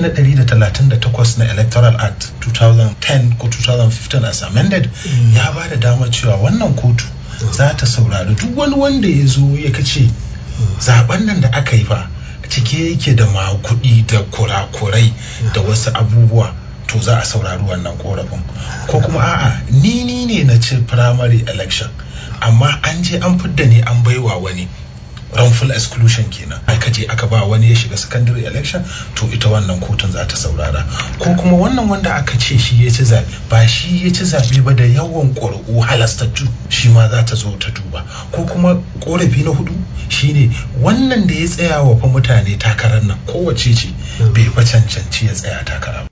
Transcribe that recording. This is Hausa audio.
na 138 na electoral act 2010 ko 2015 as amended ya ba da damar cewa wannan kotu za ta saurari duk wani wanda ya zo ya kace zaben nan da aka yi fa cike yake da makudi da kurakurai da wasu abubuwa to za a saurari wannan korafin ko kuma a'a ni ni ne na ci primary election amma an je an fidda ne an baiwa wani wrongful exclusion kenan aka je aka ba wani ya shiga secondary election to ita wannan kotun za ta saurara ko kuma wannan wanda aka ce shi ya ci zaɓe ba shi ya ci zaɓe ba da yawan ƙuri'u halastattu shi ma za ta zo ta duba ko kuma ƙorafi na hudu shine wannan da ya tsaya wa fa mutane takarar nan kowace ce bai fa cancanci ya tsaya takara